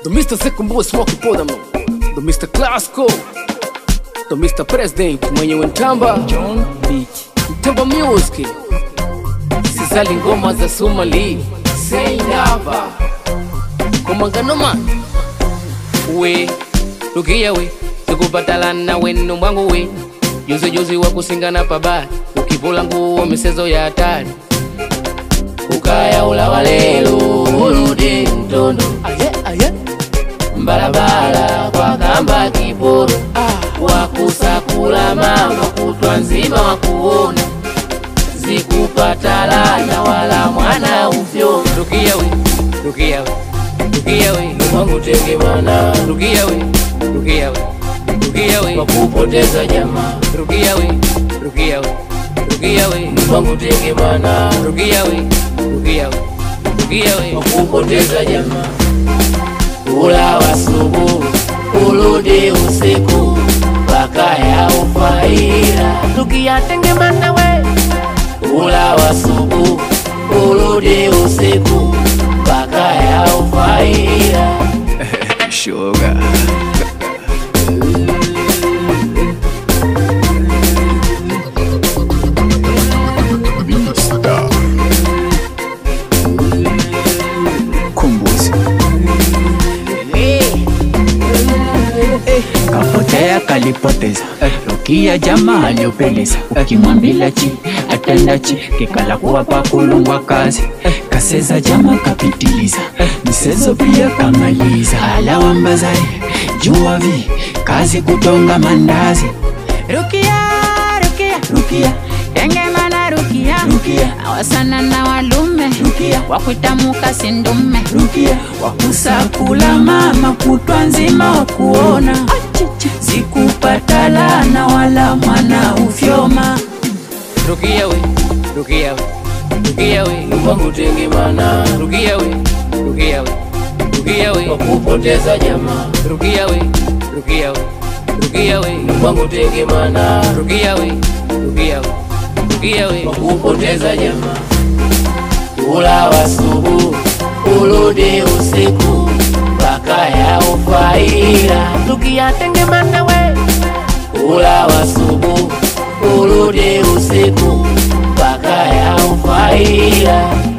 Do Mr. Zekumbua Smoky Podamo Do Mr. Classico Do Mr. President mwenyewe Ntamba John Beach Ntamba Music Sizali ngoma za Somali Say never Komangano man We Rukia we Sikupatalana wenu mwangu we Juzi juzi wa kusingana pabaya Ukivula nguo misezo ya hatari Ukaya ula walelo Urudi mtondo Aye aye Mbalabala kwa kamba kiporo Wakusakula mama kutwa nzima wakuona Zikupatalana wala mwana ufyo Rukia we Rukia we Rukia we Mwangu tegemana Rukia we Rukia we Rukia we Wakupoteza jamaa Rukia we Rukia we Rukia we Mwangu tegemana Rukia we Rukia we Rukia we Wakupoteza jamaa Ula wasubu Urudi usiku Paka ya ufaira Tukiyatengemana we Ula wasubu Urudi usiku Paka ya ufaira Sugar Vista. Kumbuzi kapotea kalipoteza Rukia jamaa aliopeleza ukimwambila chi atenda chi kikala kuwa pakulungwa kazi kaseza jama kapitiliza misezo pia kamaliza alawambazari jua vi kazi kutonga mandazi Rukia, Rukia, Rukia tengemana Rukia, Rukia awasana na walume Rukia wakwitamuka sindume Rukia wakusakula mama kutwa nzima wakuona zikupatalana wala mwana ufyoma Rukia we Rukia we Rukia we Mwangu tegemana Rukia we Rukia we Rukia we Wakupoteza jamaa Rukia we Rukia we Rukia we Mwangu tegemana Rukia we Rukia we Rukia we Wakupoteza jamaa Ula wasubu Urudi usiku Paka ya ufaira Tukiyatengemana we Ula wasubu Urudi usiku Paka ya ufaira